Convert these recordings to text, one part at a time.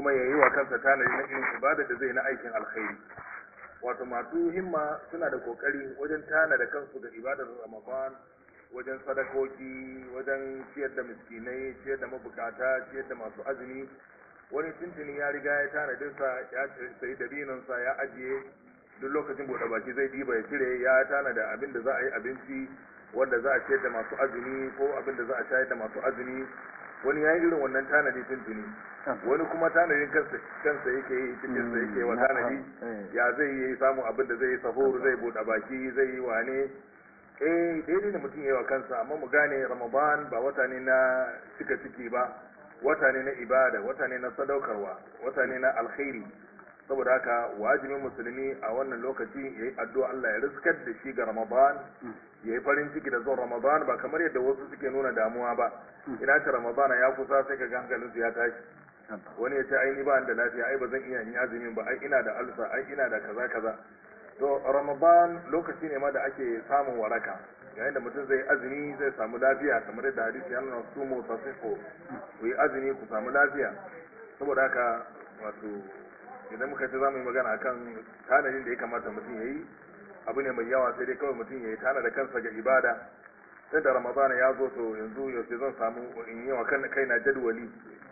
kuma ya yi wa kansa tanadi na irin ibada da zai na aikin alkhairi wato masu himma suna da kokari wajen tanada kansu ga ibadar ramadan wajen sadakoki wajen ciyar da miskinai ciyar da mabukata ciyar da masu azumi wani tuntuni ya riga ya tanadinsa ya sayi dabinansa ya ajiye duk lokacin buɗe baki zai diba ya cire ya tanada abin da za a yi abinci wanda za a ciyar da masu azumi ko abin da za a shayar da masu azumi wani ya yi irin wannan tanadi tuntuni wani kuma tanadin kansa kansa yake yi cikin sa yake wa tanadi ya zai yi samu abin da zai yi sahur zai buɗe baki zai yi wane eh daidai da mutum yayi wa kansa amma mu gane ramadan ba wata ne na cika ciki ba wata ne na ibada wata ne na sadaukarwa wata ne na alkhairi saboda haka wajibin musulmi a wannan lokaci yayi addu'a Allah ya riskar da shi ga ramadan yayi farin ciki da zuwan ramadan ba kamar yadda wasu suke nuna damuwa ba ina ta ramadan ya kusa sai ka ga hankalinsu ya tashi wani ya ce ai ni ba da lafiya ai ba zan iya yin azumin ba ai ina da alsa ai ina da kaza kaza to ramadan lokaci ne ma da ake samun waraka yayin da mutum zai azumi zai samu lafiya kamar yadda hadisi ya nuna su mu tasifo ku yi azumi ku samu lafiya saboda haka wato idan muka ce za mu yi magana akan tanadin da ya kamata mutum ya yi abu ne mai yawa sai dai kawai mutum ya yi tanada kansa ga ibada sai da ramadana ya zo to yanzu yaushe zan samu in yi wa kaina jadwali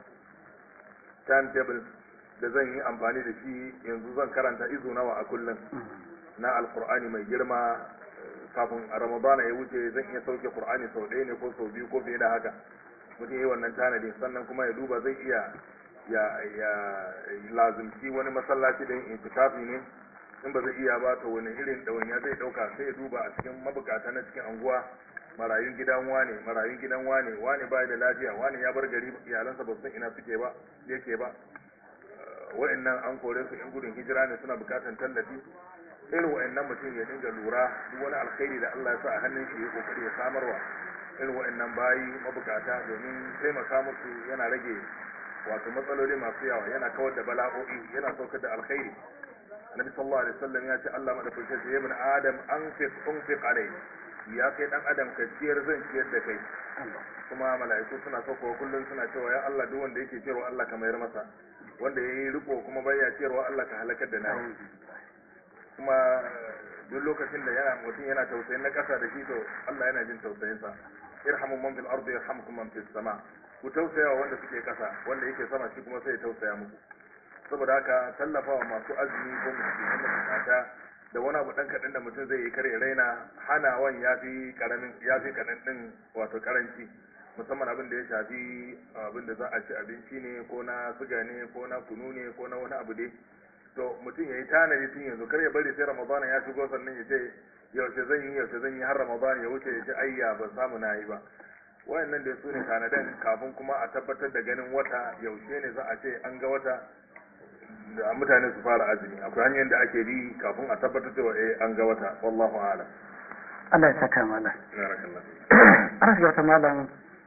timetable da zan yi amfani da shi yanzu zan karanta izu nawa a kullum na alkur'ani mai girma kafin a ramadana ya wuce zan iya sauke qur'ani sau ɗaya ne ko sau biyu ko fiye da haka mutum yi wannan tanadi sannan kuma ya duba zai iya ya ya lazimci wani masallaci da yin itikafi ne in ba zai iya ba to wani irin ɗawainiya zai ɗauka sai ya duba a cikin mabukata na cikin anguwa marayun gidan wane marayun gidan wane wane ba da lafiya wane ya bar gari iyalansa ba san ina suke ba yake ba wa'annan an kore su in gudun hijira ne suna bukatan tallafi irin wa'annan mutum ya dinga lura duk wani alkhairi da Allah ya sa a hannun shi ya kokari ya samarwa irin wa'annan bayi mabukata domin taimaka musu yana rage wato matsaloli masu yawa yana kawar da bala'o'i yana saukar da alkhairi Nabi sallallahu alaihi wasallam ya ce Allah madaukakin sai ibn Adam anfiq unfiq alai ya kai dan adam ka ciyar zan ciyar da kai kuma mala'iku suna saukowa kullum suna cewa ya Allah duk wanda yake ciyarwa Allah ka mayar masa wanda yayi riko kuma bai ya ciyarwa Allah ka halakar da nayi kuma duk lokacin da yana mutum yana tausayin na kasa da shi to Allah yana jin tausayin sa irhamu man fil ardi yarhamkum man fis sama ku tausaya wanda suke kasa wanda yake sama shi kuma sai ya tausaya muku saboda haka tallafawa masu azumi ko musulmi da bukata da wani abu dan kaɗan da mutum zai yi kare raina hanawan ya fi karamin ya fi kaɗan ɗin wato karanci musamman abin da ya shafi abin da za a ci abinci ne ko na suga ne ko na kunu ne ko na wani abu dai to mutum ya yi tanadi tun yanzu kar ya bari sai ramadana ya shigo sannan ya ce yaushe zan yi yaushe zan yi har ramadana ya wuce ya ce ayya ban samu na yi ba wayannan da su ne tanadan kafin kuma a tabbatar da ganin wata yaushe ne za a ce an ga wata da mutane su fara azumi akwai hanyar da ake bi kafin a tabbatar cewa eh an ga wata wallahu a'lam Allah ya saka malam barakallah ana shiga wata malam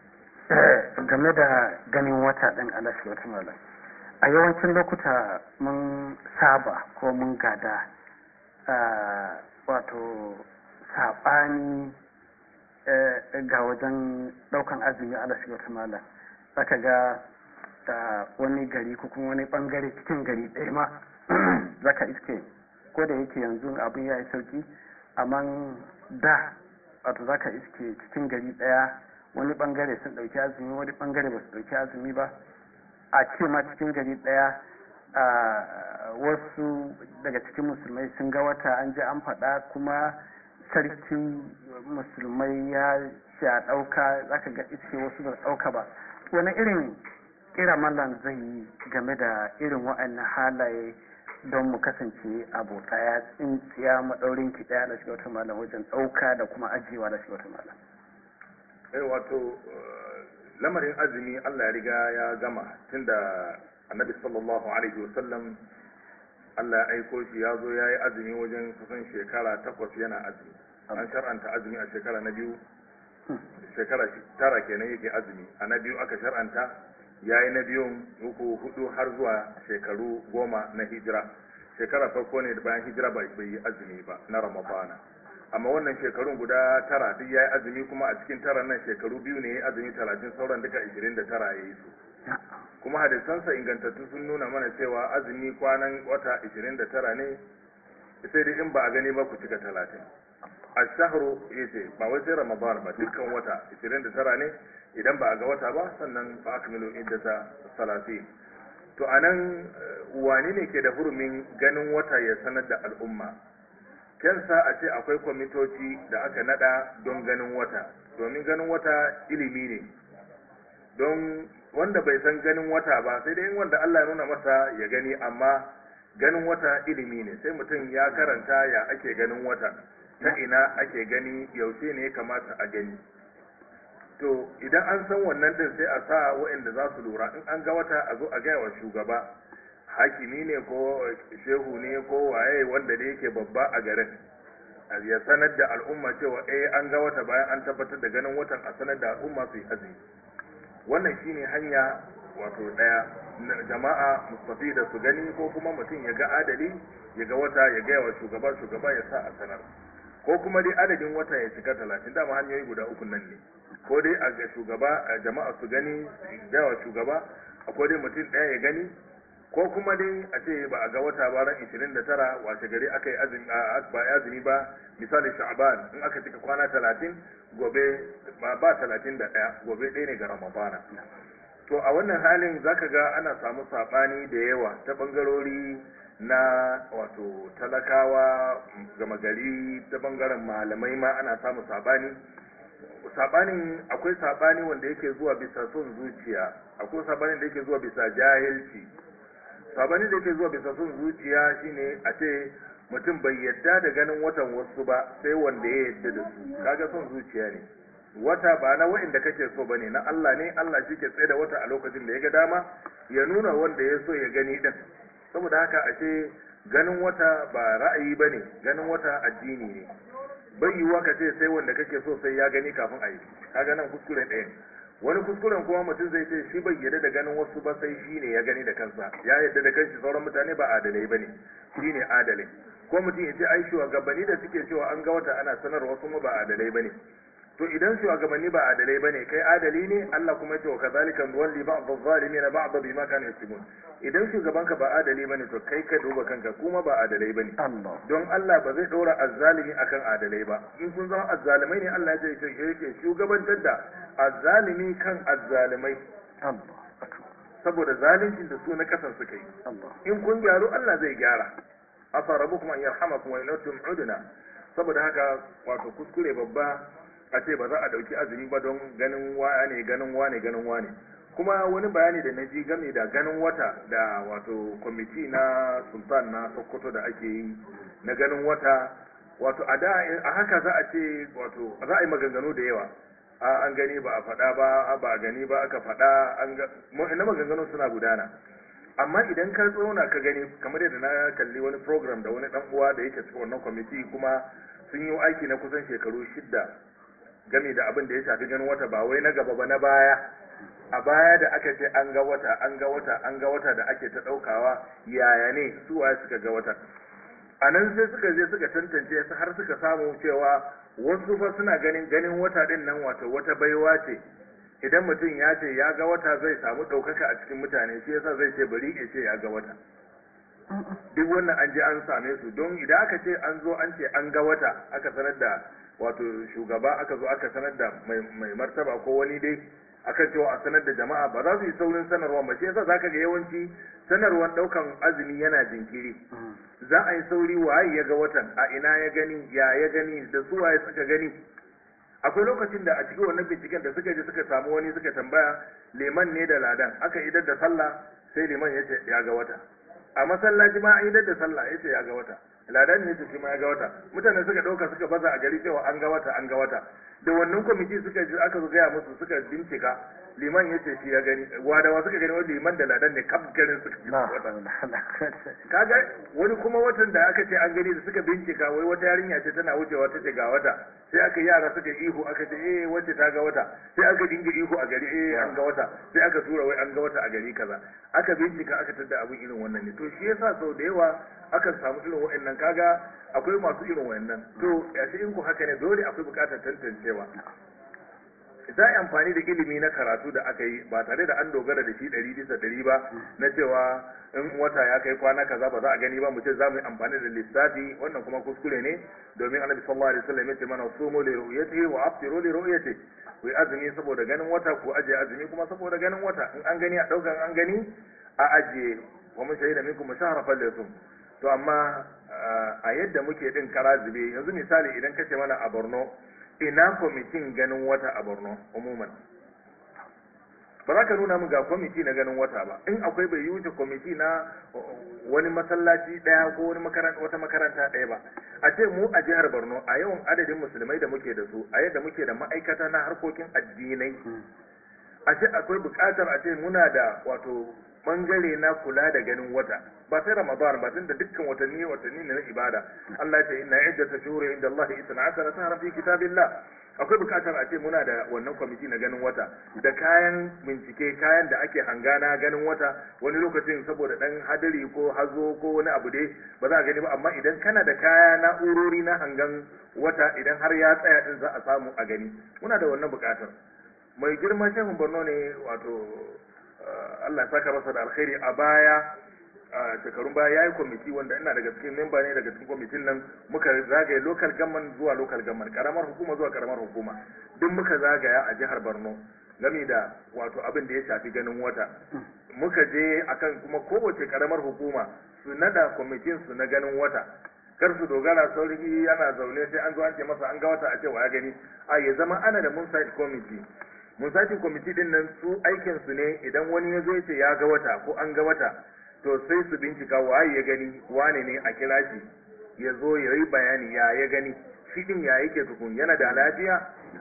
game da ganin wata ɗin ana shiga wata malam a yawancin lokuta mun saba ko mun gada wato saɓani ga wajen ɗaukan azumi ana shiga wata malam zaka ga da wani gari ko kuma wani bangare cikin gari ɗaya ma zaka iske ko da yake yanzu abin ya yi sauki amma da wato zaka iske cikin gari ɗaya wani bangare sun ɗauki azumi wani bangare ba su ɗauki azumi ba a ce ma cikin gari ɗaya wasu daga cikin musulmai sun ga wata an ji an faɗa kuma sarkin musulmai ya ce a ɗauka zaka ga iske wasu ba ɗauka ba wani irin kira mallam zai yi game da irin wa'annan halaye don mu kasance abu daya tsintsiya maɗaurin ki daya da shiga wata malam wajen ɗauka da kuma ajiyewa da shiga wata malam. eh wato lamarin azumi Allah ya riga ya gama tunda annabi sallallahu alaihi wasallam Allah ya aiko shi ya zo ya yi azumi wajen kusan shekara takwas yana azumi an shar'anta azumi a shekara na biyu shekara tara kenan yake azumi a na biyu aka shar'anta ya yi na biyun uku hudu har zuwa shekaru goma na hijira shekara farko ne da bayan hijira bai yi azumi ba na ramadana amma wannan shekarun guda tara duk ya yi azumi kuma a cikin tara nan shekaru biyu ne ya yi azumi talatin sauran duka ishirin da tara ya yi su kuma hadisansa ingantattu sun nuna mana cewa azumi kwanan wata 29 ne sai dai in ba a gani ba ku cika 30 ashahru yace ba wai sai ramadan ba dukkan wata 29 ne idan ba a ga wata ba sannan ba akmilu iddata 30 to anan wani ne ke da hurumin ganin wata ya sanar da al'umma kensa a ce akwai kwamitoci da aka nada don ganin wata domin ganin wata ilimi ne don wanda bai san ganin wata ba sai dai wanda Allah ya nuna masa ya gani amma ganin wata ilimi ne sai mutum ya karanta ya ake ganin wata ta ina ake gani yaushe ne ya kamata a gani to idan an san wannan din sai a sa waɗanda za su lura in an ga wata a zo a gaya wa shugaba hakimi ne ko shehu ne ko waye wanda ne yake babba a garin ya sanar da al'umma cewa eh an ga wata bayan an tabbatar da ganin watan a sanar da al'umma su yi azumi wannan shine hanya wato daya jama'a mustafi da su gani ko kuma mutum ya ga adali ya ga wata ya gaya wa shugaba shugaba ya sa a sanar ko kuma dai adadin wata ya cika talatin dama hanyoyi guda uku nan ne ko dai a ga shugaba a jama'a su gani su gaya wa shugaba akwai dai mutum ɗaya ya gani ko kuma dai a ce ba a ga wata ba ran 29 washe gari aka yi azumi ba azumi ba misali sha'ban in aka cika kwana 30 gobe ba ba 31 gobe ɗaya ne ga ramadana to a wannan halin zaka ga ana samu sabani da yawa ta bangarori na wato talakawa gama gari ta bangaren malamai ma ana samu sabani sabanin akwai sabani wanda yake zuwa bisa son zuciya akwai sabanin da yake zuwa bisa jahilci sabanin da yake zuwa bisa son zuciya shine a ce mutum bai yadda da ganin watan wasu ba sai wanda ya yadda da su kaga son zuciya ne wata ba na wa'inda kake so bane na Allah ne Allah shi ke tsaye da wata a lokacin da ya ga dama ya nuna wanda ya so ya gani din saboda haka ashe ganin wata ba ra'ayi bane ganin wata addini ne bai yiwuwa ka ce sai wanda kake so sai ya gani kafin a yi kaga nan kuskure ɗaya wani kuskuren kuma mutum zai ce shi bai yarda da ganin wasu ba sai shi ne ya gani da kansa ya yarda da kanshi sauran mutane ba adalai bane shi ne adalai ko mutum ya ce ai shugabanni da suke cewa an ga wata ana sanarwa wasu ma ba adalai bane to idan shugabanni ba adalai bane kai adali ne Allah kuma ya ce wa kazalika nuwalli ba'd adh-dhalimin ba'd bima kanu yaksubun idan shugabanka ba adali bane to kai ka duba kanka kuma ba adalai bane Allah don Allah ba zai ɗora azzalimi akan adalai ba in kun zama azzalimai ne Allah ya ce yake shugabantar da azzalimi kan azzalimai Allah saboda zalincin da su na kasan suka yi Allah in kun gyaru Allah zai gyara asa rabbukum an yarhamakum wa yantum uduna saboda haka wato kuskure babba a ce ba za a dauki azumi ba don ganin wane ganin wane ganin wane kuma wani bayani da na ji game da ganin wata da wato kwamiti na sultan na sokoto da ake yi na ganin wata wato a da a haka za a ce wato za a yi maganganu da yawa a an gani ba a faɗa ba ba a gani ba aka faɗa an ga na maganganu suna gudana amma idan ka tsauna ka gani kamar yadda na kalli wani program da wani dan uwa da yake cikin wannan kwamiti kuma sun yi aiki na kusan shekaru shidda game da abin da ya shafi ganin wata ba wai na gaba ba na baya a baya da aka ce an ga wata an ga wata an ga wata da ake ta ɗaukawa yaya ne su waye suka ga wata a nan sai suka je suka tantance su har suka samu cewa wasu fa suna ganin ganin wata din nan wato wata baiwa ce idan mutum ya ce ya ga wata zai samu ɗaukaka a cikin mutane shi yasa zai ce bari ya ce ya ga wata duk wannan an je an same su don idan aka ce an zo an ce an ga wata aka sanar da wato shugaba aka zo aka sanar da mai martaba ko wani dai akan cewa a sanar da jama'a ba za su yi saurin sanarwa ba shi yasa zaka ga yawanci sanarwar daukan azumi yana jinkiri za a yi sauri waye ya ga watan a ina ya gani ya ya gani da su waye suka gani akwai lokacin da a cikin wannan binciken da suka je suka samu wani suka tambaya liman ne da ladan aka idar da sallah sai liman ya ce ya ga wata a masallaci ma an idar da sallah ya ce ya ga wata ladan ne ce shi ma ya ga wata mutane suka dauka suka baza a gari cewa an ga wata an ga wata da wannan kwamiti suka ji aka zo gaya musu suka bincika liman ya ce shi ya gani wadawa suka gani wani liman da ladan ne kaf garin suka ji wata kaga wani kuma watan da aka ce an gani da suka bincika wai wata yarinya ce tana wucewa ta ce ga wata sai aka yara suka ihu aka ce eh wacce ta ga wata sai aka dinga ihu a gari eh an ga wata sai aka tura wai an ga wata a gari kaza aka bincika aka tada abin irin wannan ne to shi yasa sau da yawa akan samu irin wa'annan kaga akwai masu irin wa'annan to yashi in ku haka ne dole akwai bukatar tantancewa za a yi amfani da ilimi na karatu da aka yi ba tare da an dogara da shi ɗari bisa ɗari ba na cewa in wata ya kai kwana kaza ba za a gani ba mu ce za mu yi amfani da lissafi wannan kuma kuskure ne domin annabi sallallahu alaihi wasallam ya ce mana sumu li ru'yatihi wa aftiru li ru'yatihi ku yi azumi saboda ganin wata ku ajiye azumi kuma saboda ganin wata in an gani a ɗaukan an gani a ajiye wa mun shahida minkum shahra falyasum to amma a yadda muke din kara zube yanzu misali idan kace mana a Borno ina kwamitin ganin wata a Borno umuman ba za ka nuna mu ga kwamiti na ganin wata ba in akwai bai yi wuce kwamiti na wani masallaci daya ko wani makaranta wata makaranta daya ba a ce mu a jihar Borno a yawan adadin musulmai da muke da su a yadda muke da ma'aikata na harkokin addinai a ce akwai bukatar a ce muna da wato bangare na kula da ganin wata ba sai ramadan ba tunda dukkan watanni watanni ne na ibada Allah ya ce inna iddata shuhuri inda Allah 12 shahran fi kitabillah akwai bukatar a ce muna da wannan kwamiti na ganin wata da kayan bincike kayan da ake hangana ganin wata wani lokacin saboda dan hadari ko hazo ko wani abu dai ba za a gani ba amma idan kana da kaya na'urori na hangan wata idan har ya tsaya din za a samu a gani muna da wannan bukatar mai girman shehun borno ne wato Allah saka masa da alkhairi a baya a shekarun baya yayi kwamiti wanda ina daga cikin memba ne daga cikin kwamitin nan muka zagaye local government zuwa local government karamar hukuma zuwa karamar hukuma duk muka zagaya a jihar Borno game da wato abin da ya shafi ganin wata muka je akan kuma kowace karamar hukuma su nada kwamitin su na ganin wata kar su dogara sauri yana zaune sai an zo an ce masa an ga wata a ce wa ya gani a ya zama ana da mun site committee musacin kwamiti din nan su aikin su ne idan wani ya zo ya ce ya ga wata ko an ga wata to sai su bincika waye ya gani wane ne a kira shi ya zo ya yi bayani ya ya gani shi din ya yake tukun yana da lafiya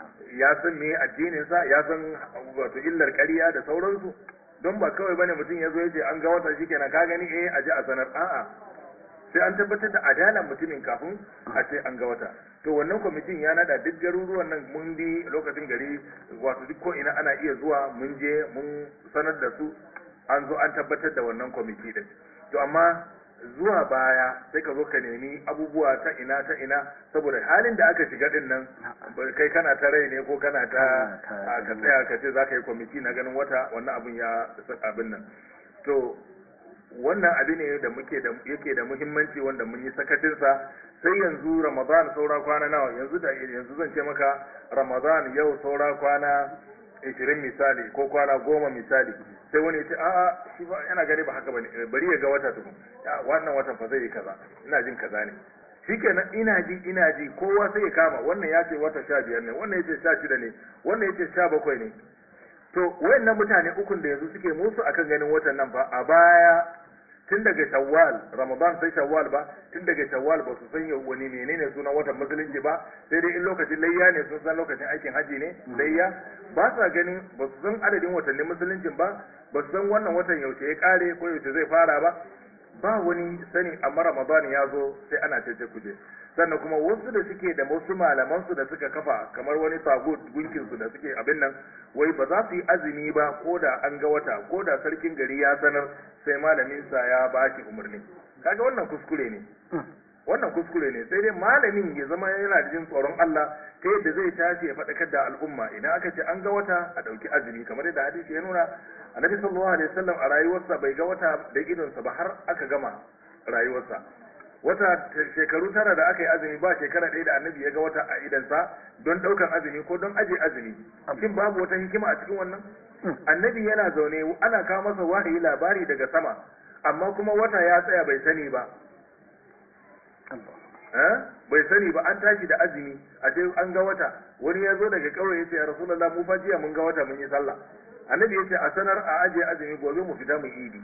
ya san me addinin sa ya san wato illar ƙarya da sauransu don ba kawai bane mutum ya zo ya ce an ga wata shikenan ka gani eh a ji a sanar a'a sai an tabbatar da adalan mutumin kafin a ce an ga wata to wannan kwamitin ya nada duk garuruwan nan mun bi lokacin gari wato duk ko ina ana iya zuwa mun je mun sanar da su an zo an tabbatar da wannan kwamiti din to amma zuwa baya sai ka zo ka nemi abubuwa ta ina ta ina saboda halin da aka shiga din nan kai kana ta rai ne ko kana ta ka tsaya ka ce za ka yi kwamiti na ganin wata wannan abin ya abin nan to wannan abin ne da muke da yake da muhimmanci wanda mun yi sakacinsa sai yanzu ramadan saura kwana nawa yanzu da yanzu zan ce maka ramadan yau saura kwana 20 misali ko kwana goma misali sai wani ya ce a'a shi ba yana gani ba haka bane bari ya ga wata tukun wannan watan fa zai yi kaza ina jin kaza ne shikenan ina ji ina ji kowa sai ya kama wannan ya ce wata sha biyar ne wannan ya ce sha shida ne wannan ya ce sha bakwai ne to wayannan mutane ukun da yanzu suke musu akan ganin watan nan fa a baya tun daga shawwal ramadan sai shawwal ba tun daga shawwal ba su san wani menene sunan watan musulunci ba sai dai in lokacin layya ne sun san lokacin aikin haji ne layya ba sa ganin ba su san adadin watannin musuluncin ba ba su san wannan watan yaushe ya kare ko yaushe zai fara ba ba wani sani amma ramadan ya zo sai ana cece kuje sannan kuma wasu da suke da wasu malaman su da suka kafa kamar wani tagut gunkin su da suke abin nan wai ba za su yi azumi ba ko da an ga wata ko da sarkin gari ya sanar sai malamin sa ya ba shi umarni kaga wannan kuskure ne wannan kuskure ne sai dai malamin ya zama yana da jin tsoron Allah ta yadda zai tashi ya faɗakar da al'umma idan aka ce an ga wata a ɗauki azumi kamar yadda hadisi ya nuna annabi sallallahu alaihi wasallam a rayuwarsa bai ga wata da idonsa ba har aka gama rayuwarsa wata shekaru tara da aka yi azumi ba shekara ɗaya da annabi ya ga wata a idansa don ɗaukan azumi ko don aje azumi shin babu wata hikima a cikin wannan annabi yana zaune ana kawo masa wahayi labari daga sama amma kuma wata ya tsaya bai sani ba bai sani ba an tashi da azumi a ce an ga wata wani ya zo daga ƙauye ya ce ya rasulullah mu fa jiya mun ga wata mun yi sallah annabi ya ce a sanar a ajiye azumi gobe mu fita mu idi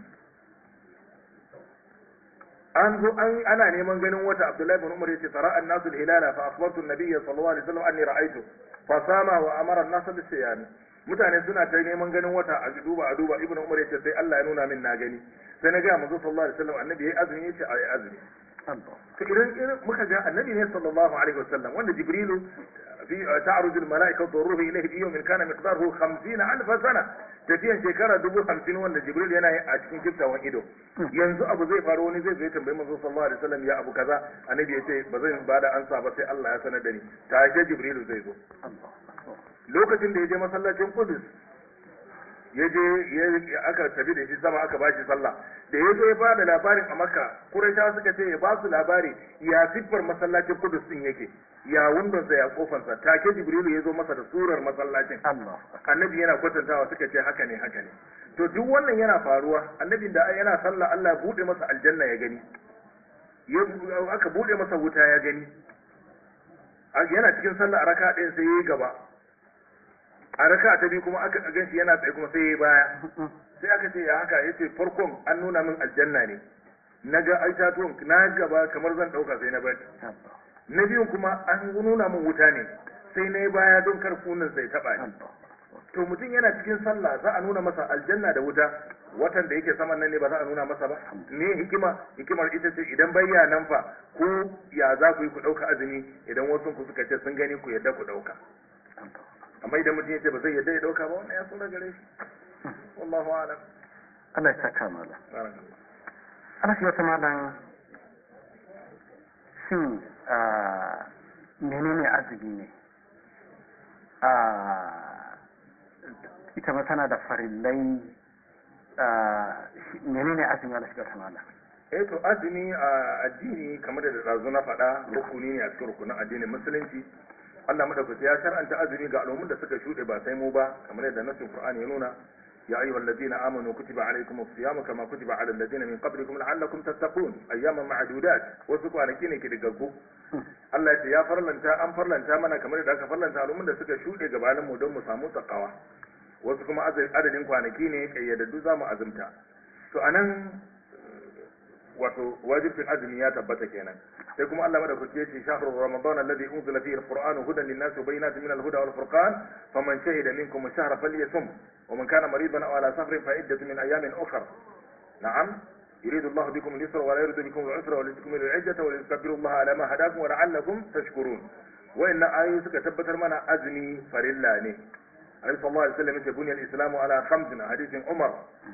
an zo an ana neman ganin wata abdullahi bin umar ya ce tara an-nasu al-hilala fa akhbartu an-nabiyya sallallahu alaihi wasallam anni ra'aytu fa sama wa amara an-nasu bis-siyam mutane suna ta neman ganin wata a duba a duba ibnu umar ya ce sai Allah ya nuna min na gani sai na ga manzo sallallahu alaihi wasallam annabi yayi azumi yace ayi azumi to idan irin muka ga annabi ne sallallahu alaihi wasallam wanda jibrilu fi ta'ruj al malaika wa ruhu ilayhi bi yawmin kana miqdaruhu 50 alf sana tafiyan shekara dubu hamsin wanda jibril yana yi a cikin kiftawan ido yanzu abu zai faru wani zai zai tambayi manzo sallallahu alaihi wasallam ya abu kaza annabi ya ce ba zan ba da ansa ba sai Allah ya sanar da ni ta ce jibrilu zai zo lokacin da ya je masallacin Qudus ya je ya aka tafi da shi sama aka bashi sallah da ya zo ya bada labarin a Makka Qurayshawa suka ce ya ba su labari ya siffar masallacin Qudus din yake ya wundonsa ya kofansa take Jibrilu ya zo masa da surar masallacin Allah annabi yana kwatantawa suka ce haka ne haka ne to duk wannan yana faruwa annabin da yana sallah Allah ya bude masa aljanna ya gani ya aka bude masa wuta ya gani yana cikin sallah a raka ɗaya sai yayi gaba a raka ta biyu kuma aka ganshi yana tsaye kuma sai yayi baya sai aka ce ya haka yace farkon an nuna min aljanna ne na ga itatuwan na gaba kamar zan ɗauka sai na bari na biyun kuma an nuna min wuta ne sai na yi baya don kar kunan sai taɓa ni to mutum yana cikin sallah za a nuna masa aljanna da wuta watan da yake saman nan ne ba za a nuna masa ba me hikima hikimar ita ce idan bayya nan fa ko ya za ku yi ku ɗauka azumi idan wasu ku suka ce sun gani ku yadda ku ɗauka amma idan mutum ya ce ba zai yadda ya ɗauka ba wannan ya tsora gare shi wallahu a'lam Allah ya saka mala barakallah Allah shi wata malam shin menene azumi ne ita ma tana da farillai menene azumi Allah shi wata malam eh to azumi a addini kamar da dazu na faɗa rukuni ne a cikin rukunin addinin musulunci Allah madaukaki ya shar'anta azumi ga al'ummun da suka shuɗe ba sai mu ba kamar yadda nasin Qur'ani ya nuna يا أيها الذين آمنوا كتب عليكم الصيام كما كتب على الذين من قبلكم لعلكم تتقون أياما معدودات wasu kwanaki ne ke digaggu Allah ya ce ya farlanta an farlanta mana kamar da aka farlanta al'umman da suka shuɗe gabanin mu don mu samu takawa wasu kuma adadin kwanaki ne kayyadaddu za mu azumta to anan wato wajibin azumi ya tabbata kenan sai kuma Allah madaukake ce shahru ramadan alladhi unzila fihi alquran hudan linnas wa bayyinatin min alhuda wal furqan faman shahida minkum ash-shahra falyasum wa man kana maridan aw ala safarin fa iddatu min ayamin ukhra na'am يريد الله بكم اليسر ولا يريد بكم العسر ولتكملوا العدة ولتكبروا الله على ما هداكم ولعلكم تشكرون وإن آية suka tabbatar mana azumi farilla ne Annabi sallallahu alaihi wasallam ya buniyal islamu ala khamsin hadisin Umar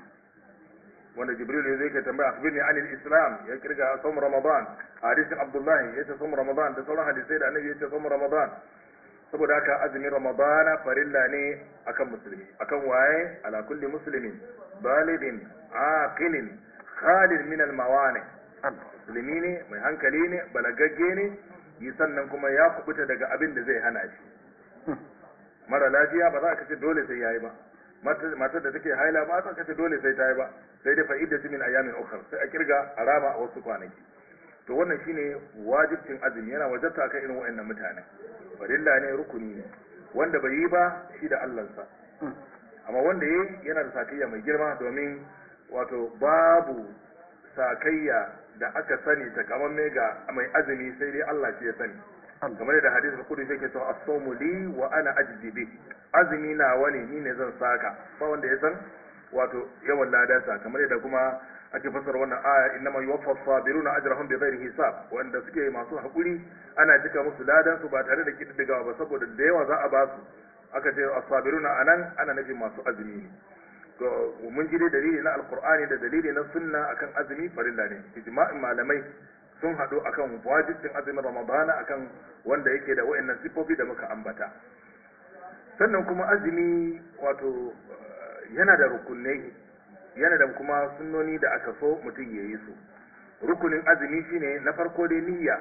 wanda jibril ya zai ka tambaya akhbirni an al-islam ya kirga sawm ramadan hadisin abdullah ya ce sawm ramadan da sauran hadisai da annabi ya ce sawm ramadan saboda haka azumin ramadana farilla ne akan musulmi akan waye ala kulli muslimin balidin aqilin khalid min al-mawani musulmi ne mai hankali ne balagagge ne yi sannan kuma ya kubuta daga abin da zai hana shi mara lafiya ba za ka ce dole sai yayi ba matar da take haila ba ta kace dole sai ta yi ba sai dai fa'idatu min ayamin ukhra sai a kirga a rama a wasu kwanaki to wannan shine wajibcin azumi yana wajabta akan irin wayannan mutane farilla ne rukuni ne wanda bai yi ba shi da Allahnsa amma wanda yayi yana da sakayya mai girma domin wato babu sakayya da aka sani takamamme ga mai azumi sai dai Allah shi ya sani kamar da hadisul qudsi yake cewa as-sawmu li wa ana ajzi bi azumi na wani ni ne zan saka ba wanda ya san wato yawan ladansa kamar yadda kuma ake fassara wannan aya innama yuwaffa as-sabiruna ajrahum bighairi hisab wanda suke masu hakuri ana cika musu ladan su ba tare da kididdigawa ba saboda da yawa za a ba su aka ce as-sabiruna anan ana nufin masu azumi ne to mun ji dai dalili na alqur'ani da dalili na sunna akan azumi farilla ne ijma'in malamai sun haɗu akan wajibcin azumin ramadana akan wanda yake da wa'annan sifofi da muka ambata sannan kuma azumi wato yana da rukunai yana da kuma sunnoni da aka so mutum ya yi su rukunin azumi shine na farko dai niyya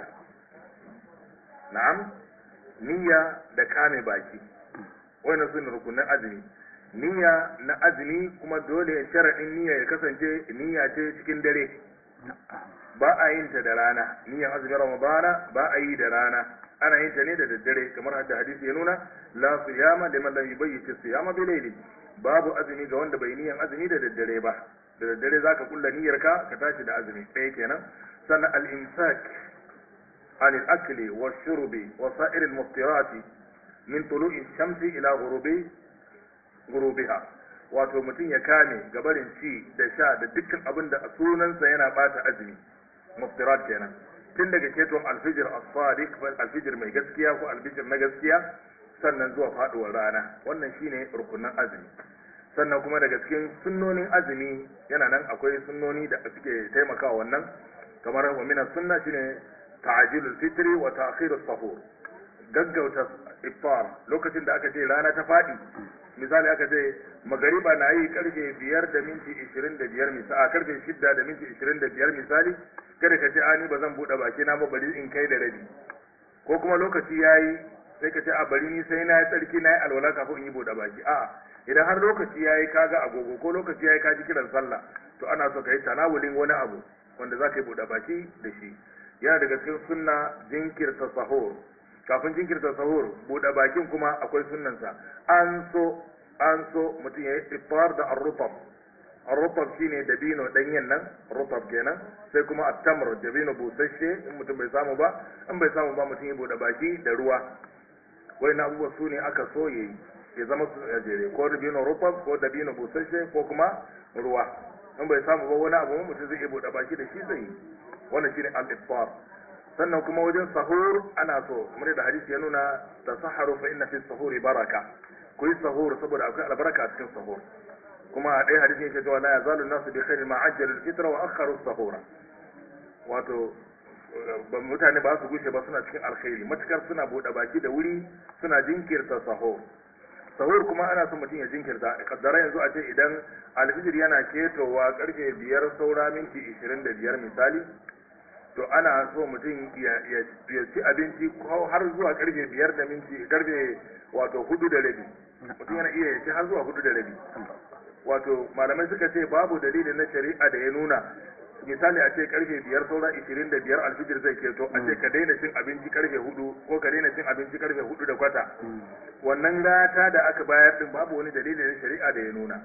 na'am niyya da kame baki wannan sune rukunin azumi niyya na azumi kuma dole sharaɗin niyya ya kasance niyya ce cikin dare ba a yin ta da rana niyyar azumin ramadana ba a yi da rana ana yin ta ne da daddare kamar hadda hadisi ya nuna la siyama liman lam yubayyit siyama bi layli babu azumi ga wanda bai niyyar azumi da daddare ba da daddare zaka kulla niyyar ka ka tashi da azumi ɗaya kenan sannan al imsak عن الأكل والشرب وسائر المفطرات من طلوع الشمس إلى غروب غروبها wato mutum ya kame gabarin ci da sha da dukkan abin da sunansa yana bata azumi muftirat kenan tun daga keton alfijir as-sadiq alfijir mai gaskiya ko alfijir na gaskiya sannan zuwa faduwar rana wannan shine rukunin azumi sannan kuma daga cikin sunnonin azumi yana nan akwai sunnoni da suke taimakawa wannan kamar wa min sunna shine ta'jilul fitri wa ta'khirus sahur gaggauta iftar lokacin da aka ce rana ta faɗi misali aka ce magariba na yi karfe biyar da minti ishirin da biyar misali a karfe shidda da minti ishirin da biyar misali kada ka ce a ni ba zan buɗe baki na ba bari in kai da rabi ko kuma lokaci ya yi sai ka ce a bari ni sai na yi tsarki na yi alwala kafin in yi buɗe baki a idan har lokaci ya yi kaga agogo ko lokaci ya yi kaji kiran sallah to ana so ka yi tanawulin wani abu wanda za ka yi buɗe baki da shi yana daga cikin sunna jinkirta sahur kafin jinkirta sahur buɗe bakin kuma akwai sunnansa an so an so mutum ya yi iftar da arrutab arrutab shine dabino danyen nan rutab kenan sai kuma attamr dabino busasshe in mutum bai samu ba in bai samu ba mutum ya buɗe baki da ruwa wai na abubuwa su ne aka so ya yi ya zama su a jere ko dabino rutab ko dabino busasshe ko kuma ruwa in bai samu ba wani abu mutum zai iya buɗe baki da shi zai yi wannan shine al-iftar sannan kuma wajen sahur ana so kamar da hadisi ya nuna tasaharu fa inna fi sahuri baraka ku yi sahur saboda akwai albarka a cikin sahur kuma a ɗaya hadisi yake cewa la yazalu nasu bi khairin ma ajjalu al-fitra wa akharu sahura wato ba mutane ba su gushe ba suna cikin alkhairi matukar suna bude baki da wuri suna jinkirta sahur sahur kuma ana son mutum ya jinkirta kaddara yanzu a ce idan alfijir yana ketowa karfe biyar saura minti ishirin da biyar misali to ana so mutum ya ci abinci har zuwa karfe biyar da minti karfe wato hudu da rabi mutum yana iya ya ci har zuwa hudu da rabi wato malamai suka ce babu dalili na shari'a da ya nuna misali a ce karfe biyar saura ishirin da biyar alfijir zai keto a ce ka daina cin abinci karfe hudu ko ka daina cin abinci karfe hudu da kwata wannan rata da aka bayar din babu wani dalili na shari'a da ya nuna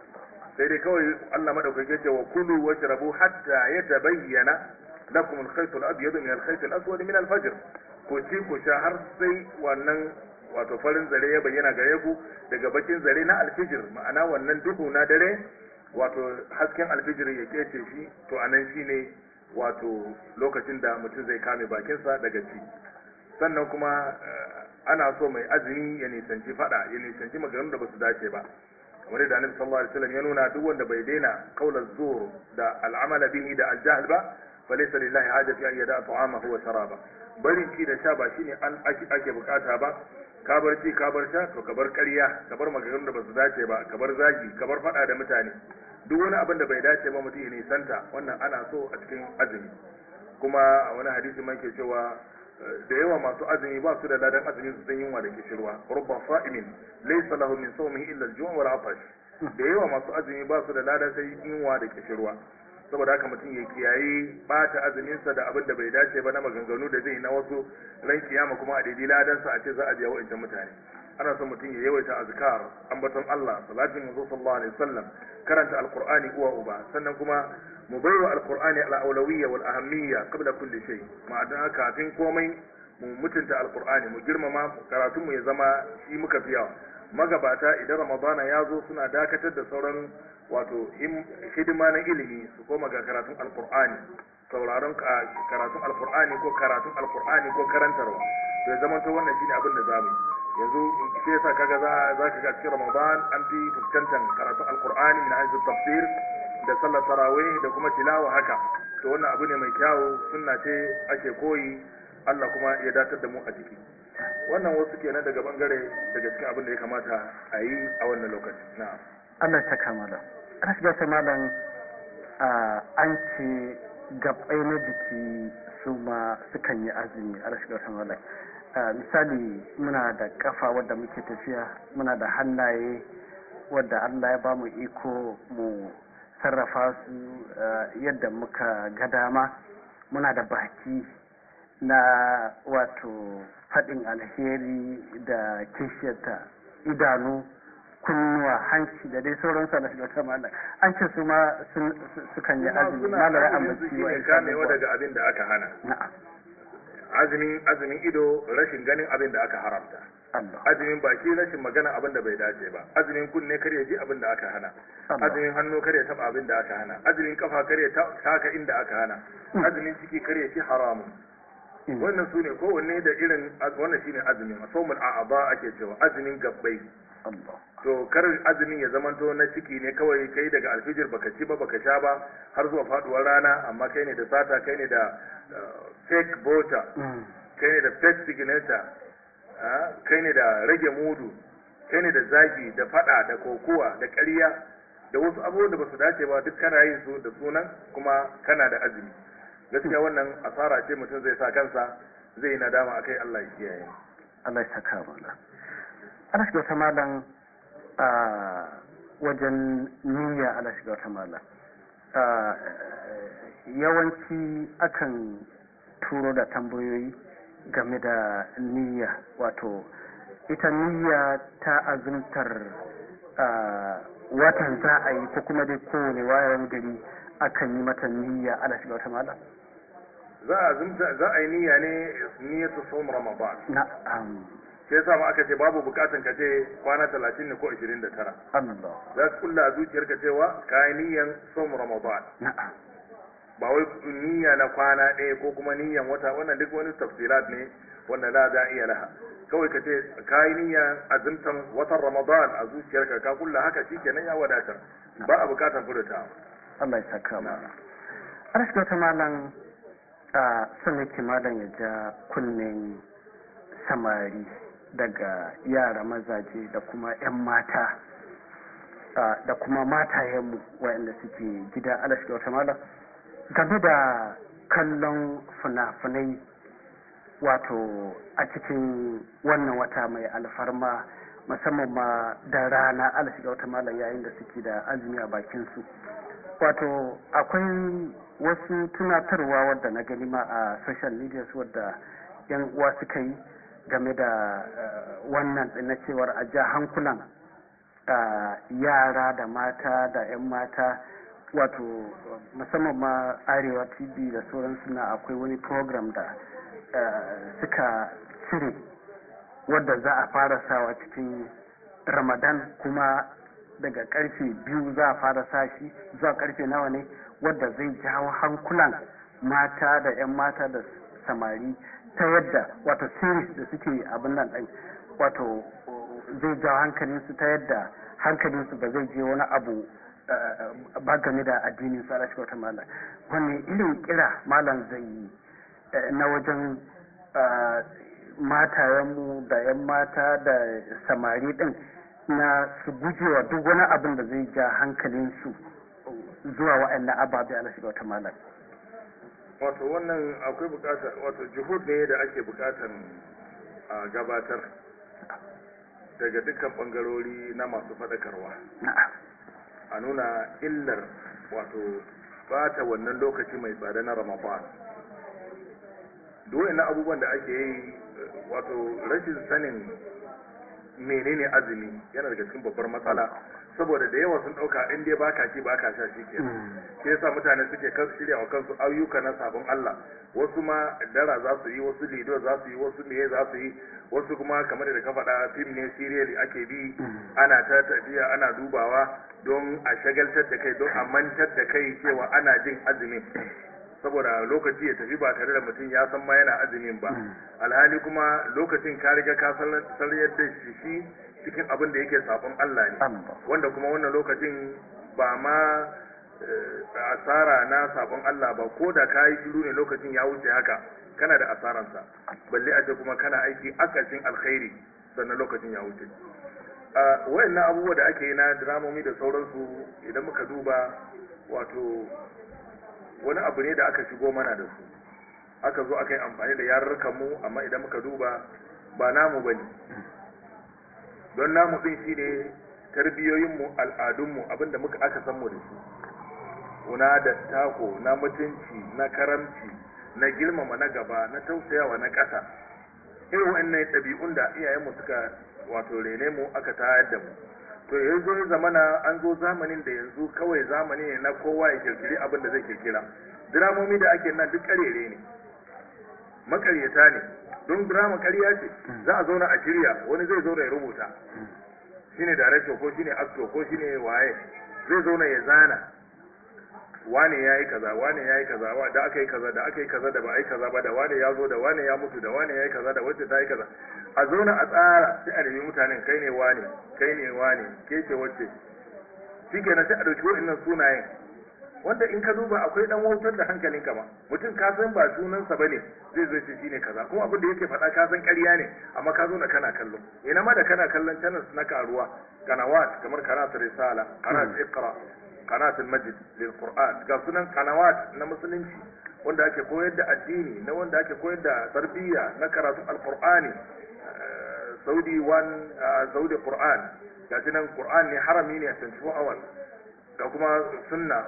sai dai kawai Allah madaukake ce wa kulu washrabu hatta yatabayyana lakum al-khayt al-abyad min al-khayt al-aswad min al-fajr ko ci ku sha har sai wannan wato farin zare ya bayyana gare ku daga bakin zare na alfijir ma'ana wannan duhu na dare wato hasken alfijir ya kece shi to anan shine wato lokacin da mutum zai kame bakinsa daga ci sannan kuma ana so mai azumi ya nisanci fada ya nisanci maganganun da basu dace ba kamar da annabi sallallahu alaihi wasallam ya nuna duk wanda bai daina qaulan zur da al'amala bihi da aljahl ba falaysa lillahi haja fi an yada ta'amahu wa sharaba barin ci da sha ba shine an ake bukata ba ka bar ci ka bar sha to ka bar ƙarya ka bar maganganun da basu dace ba ka bar zagi ka bar fada da mutane duk wani abin da bai dace ba mutum ya nisanta wannan ana so a cikin azumi kuma a wani hadisi man ke cewa da yawa masu azumi ba su da ladan azumi su san yunwa da kishirwa rubba sa'imin laysa lahu min sawmihi illa al-ju' wal 'atash da yawa masu azumi ba su da ladan sai yunwa da kishirwa saboda haka mutum ya kiyaye bata azuminsa da abin da bai dace ba na maganganu da zai na wasu ran kiyama kuma a daidai ladansa a ce za a biya wa'ancan mutane ana son mutum ya yawaita azkar ambaton Allah salatin manzo sallallahu alaihi wasallam karanta alqur'ani uwa uba sannan kuma mu baiwa alqur'ani al-awlawiyya wal ahammiya qabla kulli shay ma'ana kafin komai mu mutunta alqur'ani mu girmama karatun mu ya zama shi muka fi yawa magabata idan ramadana ya zo suna dakatar da sauran wato hidima na ilimi su koma ga karatun alqur'ani sauraron karatun alqur'ani ko karatun alqur'ani ko karantarwa to ya zama to wannan shine abin da zamu yanzu sai yasa kaga za za ka ga cikin Ramadan an fi fuskantar karatun Alkur'ani min haythu tafsir da sallar tarawih da kuma tilawa haka to wannan abu ne mai kyawu sunna ce ake koyi Allah kuma ya datar da mu a ciki wannan wasu kenan daga bangare daga cikin abin da ya kamata a yi a wannan lokaci na'am Allah ta kamala rasga ta malam an ce gabbai na jiki su ma sukan yi azumi a rasga ta malam misali muna da kafa wadda muke tafiya muna da hannaye wadda Allah ya ba mu iko mu sarrafa su yadda muka ga dama muna da baki na wato faɗin alheri da kishiyarta idanu kunnuwa hanci da dai sauransu na shiga ta malam an ce su ma sukan yi azumi malam ya ambaci wa kamewa daga abin da aka hana na'am azumin azumin ido rashin ganin abin da aka haramta Allah azumin baki rashin magana abin da bai dace ba azumin kunne kar ya ji abin da aka hana Allah. azumin hannu kar ya taba abin da aka hana azumin kafa kar ya ta- taka inda aka hana azumin ciki kar ya ci haramun Mm. wannan su ne kowanne da irin wannan shine azumin asomul a'aba ake cewa azumin gabbai Allah to kar azumin ya zamanto na ciki ne kawai kai daga alfijir baka ci ba baka sha ba har zuwa faduwar rana amma kai ne da sata kai ne da uh, fake voter Mm. kai ne da fake signature kai ne da rage mudu kai ne da zagi da fada da kokuwa da ƙarya da wasu abubuwan da ba su dace ba duk kana yin su da sunan kuma kana da azumi gaskiya wannan asara ce mutum zai sa kansa zai yi nadama akai Allah ya kiyaye Allah ya saka mana ana shiga wata malam a wajen niyya ana shiga wata malam yawanci akan turo da tambayoyi game da niyya wato ita niyya ta azumtar watan za a yi ko kuma dai kowane wayan gari akan yi mata niyya ana shiga wata malam za a azumta za a yi niyya ne niyyatu sawm ramadan na'am sai yasa ma aka ce babu bukatan ka ce kwana 30 ne ko 29 Allah za ka kulla a zuciyarka cewa ka yi niyyan sawm ramadan na'am ba wai niyya na kwana ɗaya ko kuma niyyan wata wannan duk wani tafsirat ne wanda la za iya laha kawai ka ce ka yi niyyan azumtan watan ramadan a zuciyarka ka kulla haka shikenan ya wadatar ba a bukatan furta Allah ya saka mana ana shiga wata malam a son yake malam ya ja kunnen samari daga yara mazaje da kuma 'yan mata da kuma matayenmu waɗanda suke gida ala shiga wata malam game da kallon fina-finai wato a cikin wannan wata mai alfarma musamman ma da rana ala shiga wata malam yayin da suke da azumi a bakinsu wato akwai wasu tunatarwa wadda na gani ma a social media su wadda yan uwa suka yi game da wannan na cewar a ja hankulan yara da mata da 'yan mata wato musamman ma arewa tv da sauransu na akwai wani program da suka cire wadda za a fara sawa cikin ramadan kuma daga karfe biyu za a fara sa shi zuwa karfe nawa ne wadda zai jawo hankulan mata da 'yan mata da samari ta yadda wato series da suke abin nan ɗin wato zai jawo hankalinsu ta yadda hankalinsu ba zai je wani abu ba game da addinin su alashi wata malam wani irin kira malam zai yi na wajen matayenmu da 'yan mata da samari ɗin na su gujewa duk wani abin da zai ja hankalinsu zuwa wa'annan ababe ala shiga wata malam wato wannan akwai bukatar wato juhud ne da ake bukatar a gabatar daga dukkan bangarori na masu faɗakarwa a nuna illar wato bata wannan lokaci mai tsada na ramadan duk na abubuwan da ake yi wato rashin sanin menene azumi yana daga cikin babbar matsala saboda da yawa sun dauka in dai baka ci baka sha shi ke shi yasa mutane suke kan shirya wa kansu ayyuka na sabon Allah wasu ma dara za su yi wasu lido za su yi wasu meye za su yi wasu kuma kamar da ka faɗa fim ne serial ake bi ana ta tafiya ana dubawa don a shagaltar da kai don a mantar da kai cewa ana jin azumi saboda lokaci ya tafi ba tare da mutum ya san ma yana azumin ba alhali kuma lokacin ka riga ka saryar da shi cikin abin da yake sabon Allah ne wanda kuma wannan lokacin ba ma asara na sabon Allah ba ko da ka yi shiru ne lokacin ya wuce haka kana da asaransa balle a ce kuma kana aiki akasin alkhairi sannan lokacin ya wuce wayannan abubuwa da ake yi na dramomi da sauransu idan muka duba wato wani abu ne da aka shigo mana da su aka zo aka yi amfani da yarurrukan mu amma idan muka duba ba namu ba ne don namu ɗin shi ne tarbiyoyinmu al'adunmu abinda muka aka san mu da su na da tako na mutunci na karamci na girmama na gaba na tausayawa na ƙasa irin wa'annan ɗabi'un da iyayenmu suka wato rene mu aka tayar da mu to yanzu ya zamana an zo zamanin da yanzu kawai zamani ne na kowa ya kirkiri abin da zai kirkira diramomi da ake nan duk karere ne makaryata ne don drama karya ce za a zauna a shirya wani zai zauna ya rubuta shine director ko shine actor ko shine waye zai zauna ya zana wane ya yi kaza wane ya yi kaza da aka yi kaza da aka yi kaza da ba a yi kaza ba da wane ya zo da wane ya mutu da wane ya yi kaza da wacce ta yi kaza a zauna a tsara sai a nemi mutanen kai ne wane kai ne wane ke ce wacce shi kenan sai a ɗauki wa'innan sunayen wanda in ka duba akwai dan wautar da hankalin ka ma mutum ka san ba sunansa bane zai zo ce shine kaza kuma abin da yake faɗa ka san ƙarya ne amma ka zo na kana kallo ina ma da kana kallon channels na karuwa kanawat kamar kanat risala kanat iqra kanat al-majid lil qur'an ga sunan kanawat na musulunci wanda ake koyar da addini na wanda ake koyar da tarbiyya na karatun alqur'ani saudi one saudi qur'an ga nan qur'an ne harami ne a 24 hours ga kuma sunna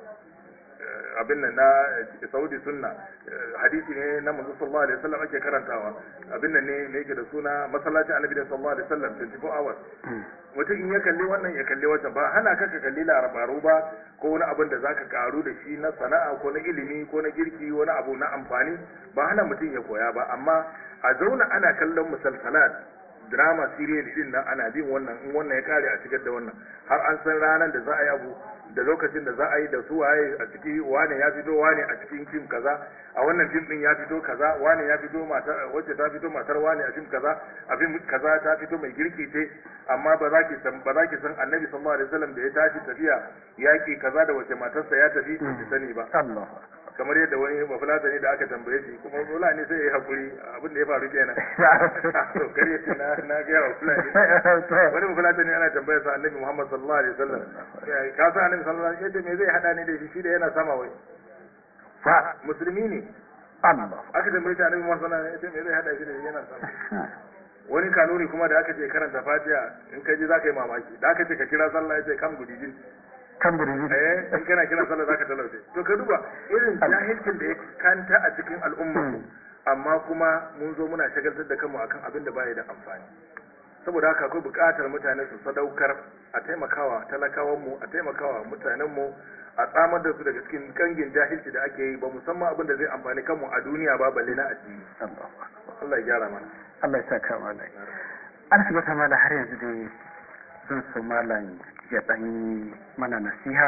abin nan na saudi sunna hadisi ne na manzo sallallahu alaihi wasallam ake karantawa abin nan ne me yake da suna masallacin annabi sallallahu alaihi wasallam 24 hours mutum in ya kalli wannan ya kalli wancan ba hana ka ka kalli larabaru ba ko wani abin da zaka karu da shi na sana'a ko na ilimi ko na girki wani abu na amfani ba hana mutum ya koya ba amma a zauna ana kallon musalsalat drama serial din nan ana bin wannan in wannan ya kare a cikin da wannan har an san ranar da za a yi abu da lokacin da za a yi da su waye a ciki wane ya fito wane a cikin fim kaza a wannan fim din ya fito kaza wane ya fito matar wacce ta fito matar wane a fim kaza a fim kaza ta fito mai girki ce amma ba za ki san ba za ki san annabi sallallahu alaihi wasallam da ya tashi tafiya yaki kaza da wace matarsa ya tafi ba ki sani ba kamar yadda wani mafulata ne da aka tambaye shi kuma zola ne sai ya yi hakuri abin da ya faru kenan to kare shi na na ga wa fulani wani mafulata ne ana tambayar sa annabi Muhammad sallallahu alaihi wasallam ka san annabi sallallahu alaihi wasallam me zai hada ne da shi shi da yana sama wai fa musulmi ne Allah aka tambaye shi annabi Muhammad sallallahu alaihi wasallam me zai hada shi da shi yana sama wani kanuni kuma da aka ce karanta fatiha in ka ji zaka yi mamaki da aka ce ka kira sallah ya ce kam gudijin kan burji eh in kana kira sallah zaka talauce to ka duba irin jahilcin da ya kanta a cikin al'umma amma kuma mun zo muna shagaltar da kanmu akan abin da baya da amfani saboda haka akwai buƙatar mutane su sadaukar a taimakawa talakawan mu a taimakawa mutanen mu a tsamar da su daga cikin kangin jahilci da ake yi ba musamman abin da zai amfani kanmu a duniya ba balle na addini Allah ya gyara mana Allah ya saka malai an shiga ta mala har yanzu dai zan so malam ya ɗan mana nasiha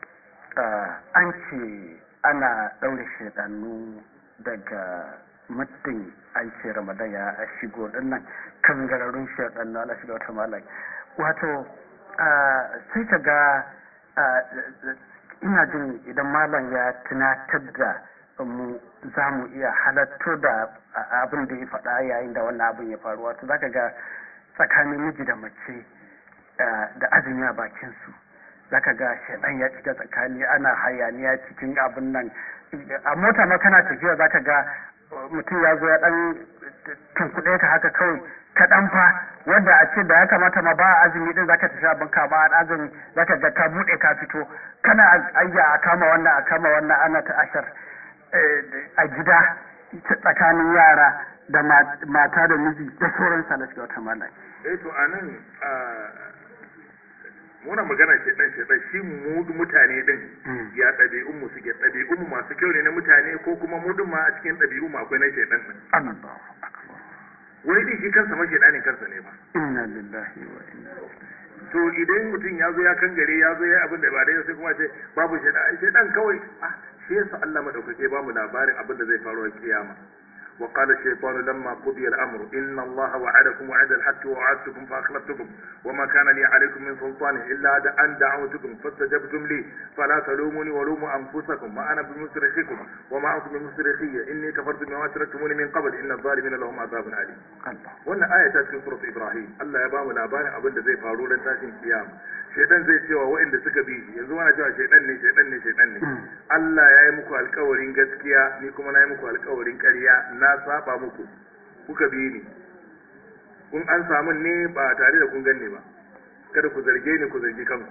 an ce ana ɗaure shaɗannu daga muddin an ce ramadan ya shigo dinnan kan gararrun shaɗannu ana shiga wata malam wato sai ka ga ina jin idan malam ya tunatar da mu za mu iya halatto da abin da ya faɗa yayin da wannan abin ya faru wato zaka ga tsakanin miji da mace da azumi a bakin su zaka ga shaidan ya cika tsakani ana hayaniya cikin abin nan a mota ma kana tafiya zaka ga mutum ya zo ya dan tunkuɗe ka haka kawai kaɗan fa wanda a ce da ya kamata ma ba azumi din zaka tafi abin ka ba azumi zaka ga ka buɗe ka fito kana ayya a kama wannan a kama wannan ana ta ashar a gida tsakanin yara da mata da miji da sauransa na shiga wata malai. Eh to anan muna magana shedan shedan shi mu mutane din ya ɗabi'un mu suke ɗabi'un mu masu kyau ne na mutane ko kuma mu din ma a cikin ɗabi'un mu akwai na shedan din wani din shi kansa ma shedanin kansa ne ba inna lillahi wa inna to idan mutum ya zo ya kangare ya zo ya abin da ba daidai sai kuma ce babu shedan shedan kawai ah shi yasa Allah madaukake ba mu labarin abin da zai faru a kiyama وقال الشيطان لما قضي الأمر إن الله وعدكم وعد الحق ووعدتكم فأخلفتكم وما كان لي عليكم من سلطان إلا أن دعوتكم فاستجبتم لي فلا تلوموني ولوموا أنفسكم ما أنا بمصرخكم وما أنتم بمصرخية إني كفرت بما أشركتموني من قبل إن الظالمين لهم عذاب أليم wannan aya ta cikin surat Ibrahim Allah ya bamu labarin abin da zai faru ran tashin kiyama shedan zai cewa waɗanda suka bi yanzu ana cewa shedan ne shedan ne shedan ne Allah ya yi muku alkawarin gaskiya ni kuma na yi muku alkawarin ƙarya na saba muku kuka bi ni kun an samu ne ba tare da kun ganni ba kada ku zarge ni ku zargi kanku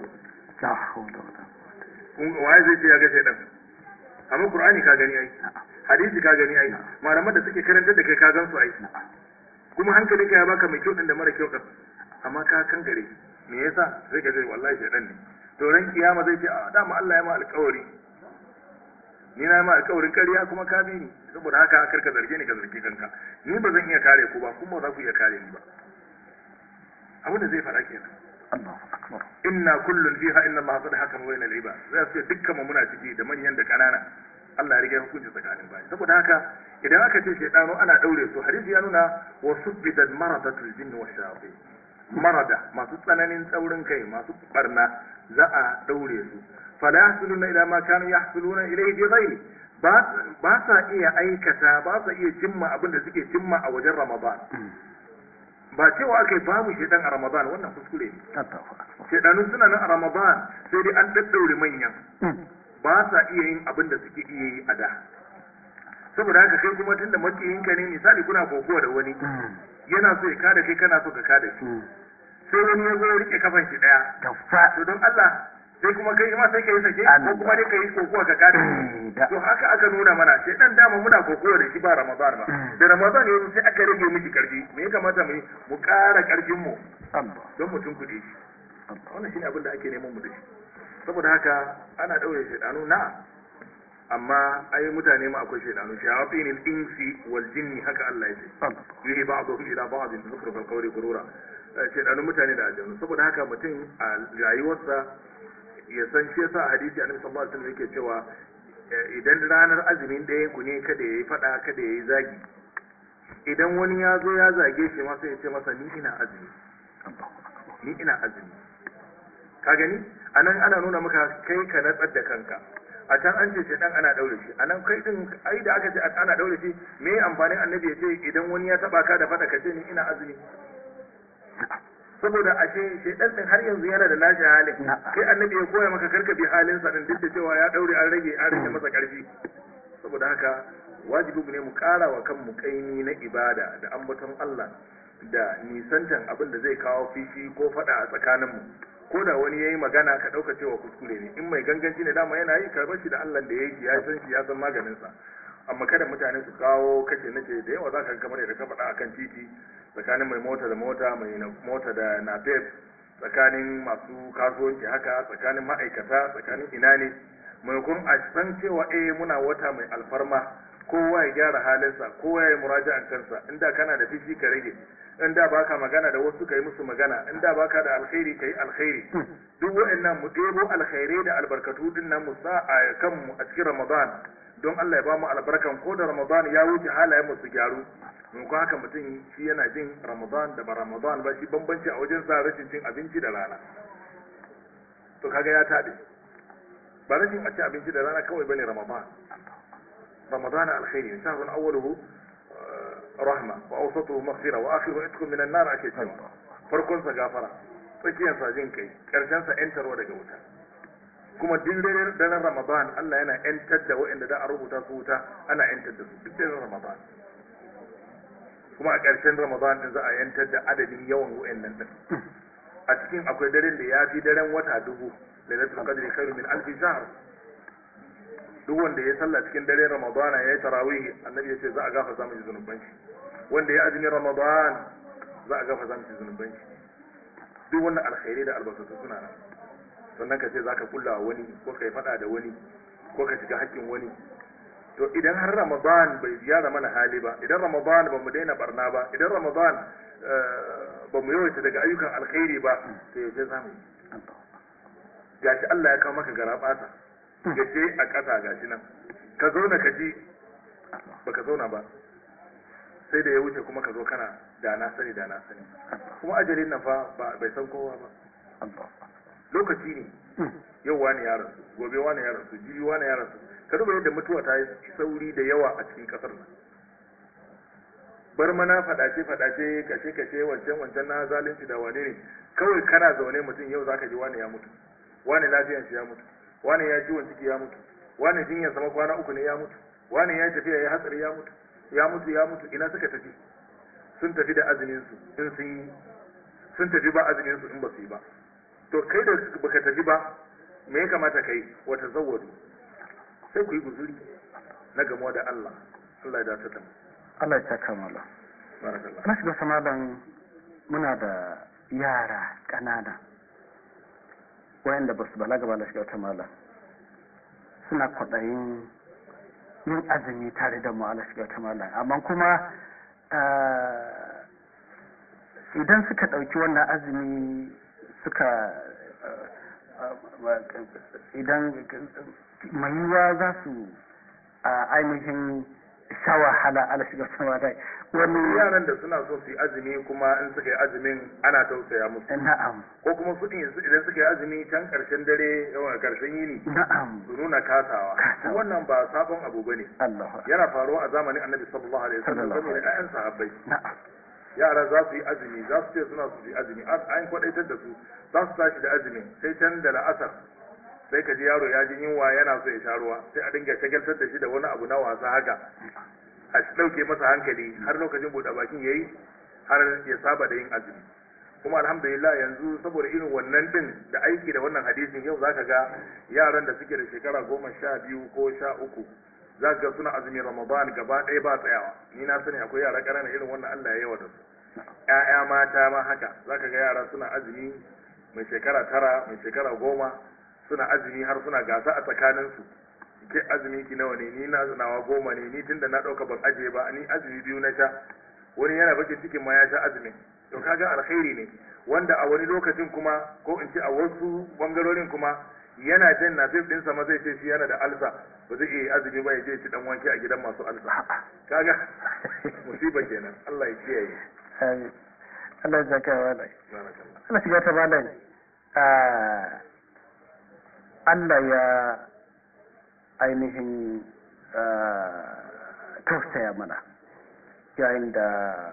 kun waye zai ce ya ga shedan amma Qur'ani ka gani ai hadisi ka gani ai malaman da suke karantar da kai ka gan su ai kuma hankalinka ya baka mai kyau din da mara kyau din amma ka kankare me yasa sai ka ce wallahi shedan ne to ran kiyama zai ce a dama Allah ya ma alƙawari ni na ma alƙawarin ƙarya kuma ka bi ni saboda haka kar ka zarge ni ka zargi kanka ni ba zan iya kare ku ba kuma ba za ku iya kare ni ba abin da zai faɗa kenan Allahu akbar inna kullun fiha inna Allah qad hakama bayna al-ibad zai ce dukkan mu muna ciki da manyan da kanana Allah ya riga hukunci tsakanin bayi saboda haka idan aka ce shaydanu ana daure su hadisi ya nuna wa subbidat maradatul jinn wa shayatin marada masu tsananin tsaurin kai masu barna za a daure su fala yahsuluna ila ma kanu yahsuluna ilayhi fi ghairi ba sa iya aikata ba sa iya cimma abin da suke cimma a wajen ramadan ba cewa aka yi babu shaidan a ramadan wannan kuskure ne shaidanu suna nan a ramadan sai dai an daddaure manyan ba sa iya yin abin da suke iya yi a da saboda haka kai kuma tunda makiyinka ne misali kuna kokowa da wani yana so ya kada kai kana so ka kada shi sai wani ya zo ya rike kafan shi daya to don Allah sai kuma kai ma sai ka yi sake ko kuma dai ka yi kokowa ka kada shi to haka aka nuna mana sai dan dama muna kokowa da shi ba Ramadan ba da Ramadan yanzu sai aka rage miki karfi me ya kamata mu yi mu ƙara karfin mu don mutum kuɗi shi wannan shine abin da ake neman mu da shi saboda haka ana daure shaidanu na amma ai mutane ma akwai shaidanu shayatin insi wal jinni haka Allah ya ce yuhi ba'dhum ila ba'dhin zukhruf al-qawli gurura shaidanun mutane da aljanu saboda haka mutum a rayuwarsa ya san shi yasa hadisi annabi sallallahu alaihi wasallam yake cewa idan ranar azumin ɗayan ku ne kada yayi fada kada yayi zagi idan wani ya zo ya zage shi ma sai ya ce masa ni ina azumi ni ina azumi ka gani anan ana nuna maka kai ka natsar da kanka a can an ce shaidan ana daure shi anan kai din ai da aka ce ana daure shi me amfanin annabi ya ce idan wani ya taba ka da fada ka ce ni ina azumi saboda ashe shaidan din har yanzu yana da nashi halin kai annabi ya koya maka karka bi halin sa din duk da cewa ya daure an rage an rage masa karfi saboda haka wajibi ne mu kara wa kanmu kaimi na ibada da ambaton Allah da nisantan abin da zai kawo fishi ko fada a tsakaninmu ko da wani yayi magana ka dauka cewa kuskure ne in mai ganganci ne dama yana yi karbar shi da Allah da yake ya san shi ya san maganin sa amma kada mutane su kawo kace nace da yawa zaka ga kamar da ka faɗa akan titi tsakanin mai mota da mota mai mota da napep tsakanin masu kasuwanci haka tsakanin ma'aikata tsakanin ina ne maimakon a san cewa eh muna wata mai alfarma kowa ya gyara halinsa kowa ya yi muraja'an kansa inda kana da fishi ka rage in da baka magana da wasu kai musu magana in da baka da alkhairi kai alkhairi duk wa'annan mu ɗebo alkhairai da albarkatu din nan mu sa a kanmu a cikin ramadan don Allah ya ba mu albarkan ko da ramadan ya wuce halayen mu su gyaru mun ko haka mutum shi yana jin ramadan da ba ramadan ba shi bambanci a wajen sa rashin cin abinci da rana to kaga ya tabe ba rashin a ci abinci da rana kawai bane ramadan ramadan alkhairi shahrun awwaluhu rahma wa awsatuhu maghfira wa akhiru itqun min an-nar ake cewa farkon sa gafara tsakiyar sa jin kai karshen sa yantarwa daga wuta kuma duk daren ramadan Allah yana yantar da waɗanda da a rubuta su wuta ana yantar da su duk daren ramadan kuma a ƙarshen ramadan din za a yantar da adadin yawan waɗannan din a cikin akwai daren da ya fi daren wata dubu lailatul qadri khairu min alfi shahr duk wanda ya sallah cikin dare Ramadan ya yi tarawih annabi ya ce za a gafarta miki zunuban shi wanda ya azumi Ramadan za a gafarta miki zunuban shi duk wannan alkhairi da albarkatu suna nan sannan ka ce za ka kulla wani ko ka yi fada da wani ko ka shiga haƙƙin wani to idan har Ramadan bai ziyara mana hali ba idan Ramadan ba mu daina barna ba idan Ramadan ba mu yawaita daga ayyukan alkhairi ba to yaushe za mu yi gashi Allah ya kawo maka garabata gace a ƙasa gashi nan ka zauna ka ji baka zauna ba sai da ya wuce kuma ka zo kana da na sani da na sani kuma ajalin nan fa bai san kowa ba lokaci ne yau wani ya rasu gobe wani ya rasu jibi wani ya rasu ka duba yadda mutuwa ta yi sauri da yawa a cikin kasar nan bar mana fadace fadace kashe kashe wancan wancan na zalunci da wane ne kawai kana zaune mutum yau zaka ji wani ya mutu wani lafiyan shi ya mutu wani ya ciwon ciki ya mutu wani jinyar sama kwana uku ne ya mutu wani ya tafiya ya hatsari ya mutu ya mutu ya mutu ina suka tafi sun tafi da azumin su in sun yi sun tafi ba azumin su in ba su yi ba to kai da baka tafi ba me ya kamata kai wata zawwadu sai ku yi guzuri na gamuwa da Allah Allah ya dace da mu Allah ya saka mala barakallah na shiga samadan muna da yara ƙanana wayanda ba su balaga ba da shiga wata mala suna kwaɗayin yin azumi tare da mu ala shiga wata mala amma kuma idan suka ɗauki wannan azumi suka idan mai yiwuwa za su ainihin sha wahala ala shiga sama dai wani yaran da suna so su yi azumi kuma in suka yi azumin ana tausaya musu na'am ko kuma su din idan suka yi azumi can karshen dare yawan karshen yini na'am su nuna kasawa Kasawa. wannan ba sabon abu bane Allahu yana faruwa a zamanin annabi sallallahu alaihi wasallam Sallallahu game da ƴaƴan sahabbai na'am yara za su yi azumi za su ce suna su yi azumi an an kwadaitar da su za su tashi da azumin sai can da la'asar sai ka ji yaro ya ji yunwa yana so ya sha ruwa sai a dinga shagaltar da shi da wani abu na wasa haka a ɗauke masa hankali har lokacin buɗe bakin yayi har ya saba da yin azumi kuma alhamdulillah yanzu saboda irin wannan din da aiki da wannan hadisin yau zaka ga yaran da suke da shekara goma sha biyu ko sha uku za ka ga suna azumin ramadan gaba ɗaya ba tsayawa ni na sani akwai yara ƙanana irin wannan allah ya yawa da su ƴaƴa mata ma haka za ka ga yara suna azumi mai shekara tara mai shekara goma suna azumi har suna gasa a tsakaninsu ke azumi ki nawa ne ni na nawa goma ne ni tunda na ɗauka ban ajiye ba ni azumi biyu na sha wani yana bakin cikin ma ya sha azumin to kaga alkhairi ne wanda a wani lokacin kuma ko in ce a wasu bangarorin kuma yana jan nafif ɗinsa ma zai ce shi yana da alsa ba zai iya azumi ba ya je ci dan wanke a gidan masu alsa kaga musiba kenan Allah ya kiyaye Amin. Allah ya zaka wa dai barakallah Allah shiga ta malam ah, Allah ya ainihin ah, tausaya mana yayin da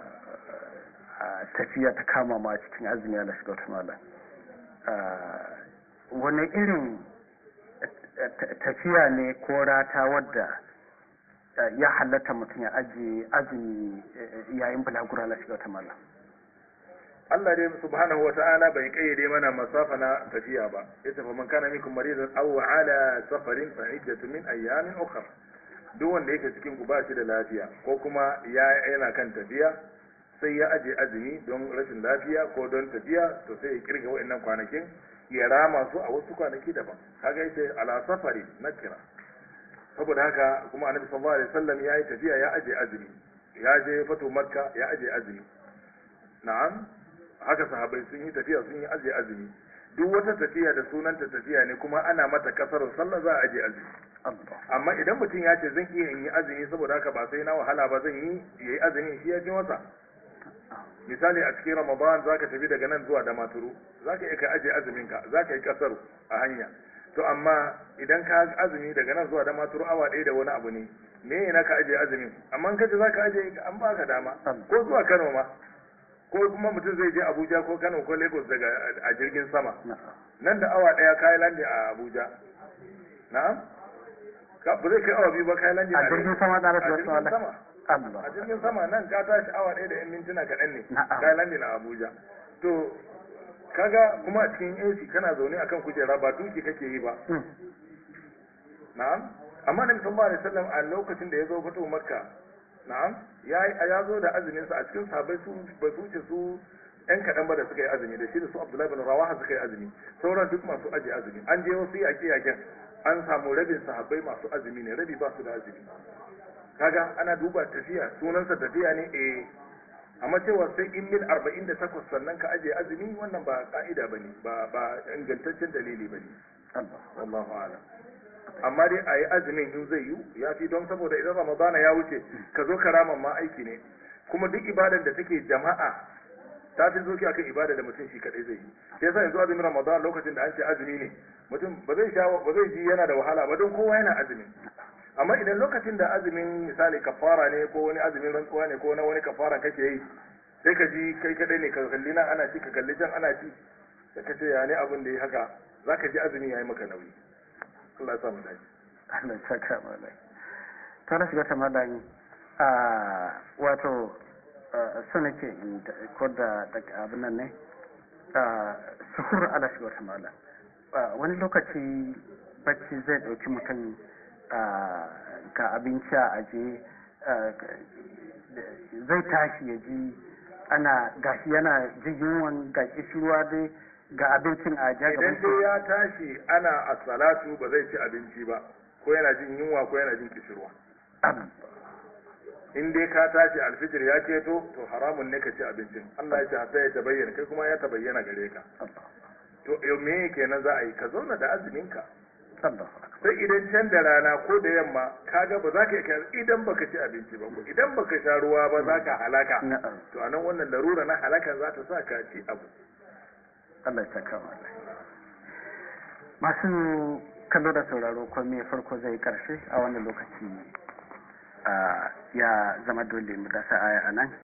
ah, tafiya ta kama ma cikin azumi Allah shiga ta malam Ah, wani irin eh, ta- tafiya ne ko rata wadda eh, ya halatta mutum ya ajiye azumi eh, yayin bulagura Allah shiga ta malam Allah dai subhanahu wa ta'ala bai kayyade mana masafa na tafiya ba yace fa man kana minkum maridan aw ala safarin fa iddatu min ayyamin ukhra duk wanda yake cikin ku ba shi da lafiya ko kuma ya yana kan tafiya sai ya aje azumi don rashin lafiya ko don tafiya to sai ya kirga wa'annan kwanakin ya rama su a wasu kwanaki daban kaga yace ala safari nakira saboda haka kuma annabi sallallahu alaihi wasallam ya yi tafiya ya aje azumi ya je fatu makka ya aje azumi na'am haka sahabbai sun yi tafiya sun yi aje azumi duk wata tafiya da sunanta tafiya ne kuma ana mata kasarun sallah za a aje azumi Allah amma idan mutum ya ce zan iya in yi azumi saboda haka ba sai na wahala ba zan yi yayi azumi shi ya fi masa misali a cikin ramadan zaka tafi daga nan zuwa damaturu zaka iya ka aje azumin ka zaka yi kasaru a hanya to amma idan ka azumi daga nan zuwa damaturu awa ɗaya da wani abu ne me yana ka aje azumin amma in kace zaka aje an baka dama ko zuwa Kano ma ko kuma mutum zai je Abuja ko Kano ko Lagos daga a jirgin sama na'am nan da awa ɗaya kayi landi a Abuja na'am ka ba zai kai awa biyu ba kayi landi a jirgin sama da a rasu jirgin Allah sama Allah a jirgin sama nan ka tashi awa ɗaya da 'yan mintuna kaɗan ne Na'am. kayi landi na Abuja to kaga kuma a cikin AC kana zaune akan kujera ba duki kake yi ba Mm. na'am amma nabi sallallahu alaihi wasallam a lokacin da ya zo fito makka na'am ya ya zo da azumin sa a cikin sahabbai su ba su wuce su yan kaɗan ba da suka yi azumi da shi da su abdullahi bin rawaha suka yi azumi sauran duk masu aje azumi an je wasu yaƙe yaƙen an samu rabin sahabbai masu azumi ne rabi ba su da azumi kaga ana duba tafiya sunansa tafiya ne eh amma cewa sai in mil 48 sannan ka aje azumi wannan ba ka'ida bane ba ba ingantaccen dalili bane Allah wallahu a'lam amma dai a yi azumin in zai yi ya fi don saboda idan ramadana ya wuce ka zo karaman ma aiki ne kuma duk ibadar da take jama'a ta fi zoki akan ibada da mutum shi kadai zai yi sai yasa yanzu azumin ramadan lokacin da an ce azumi ne mutum ba zai sha ba zai ji yana da wahala ba don kowa yana azumi amma idan lokacin da azumin misali kafara ne ko wani azumin rantsuwa ne ko na wani kafara kake yi sai ka ji kai kadai ne ka kalli nan ana ci ka kalli can ana ci sai ka ce ya ne abin da ya haka zaka ji azumi yayi maka nauyi Allah ya sa mu dace Allah ya saka malai ta na shiga ta malai a wato so nake in da- ko da daga abin nan ne a suhur ala shiga ta malai wani lokaci bacci zai ɗauki mutum a, ga abinci a aje a, zai tashi ya ji ana gashi yana jin yunwan ga kishirwa dai ga abincin a ja gaban idan dai ya tashi ana a salatu ba zai ci abinci ba ko yana jin yunwa ko yana jin kishirwa in dai ka tashi alfijir ya keto to haramun ne ka ci abincin Allah ya ce hatta ya tabayyana kai kuma ya tabayyana gare ka to yau me kenan za a yi ka zauna da azumin ka Allahu akbar sai idan can da rana ko da yamma kaga ba za ka iya idan baka ci abinci ba ko idan baka sha ruwa ba za ka halaka na'am to anan wannan larura na halakan za ta sa ka ci abu Allah ya saka mu Allah. masu kallo da sauraro ko me farko zai karshe a wannan lokaci ah, ya zama dole mu dasa aya a nan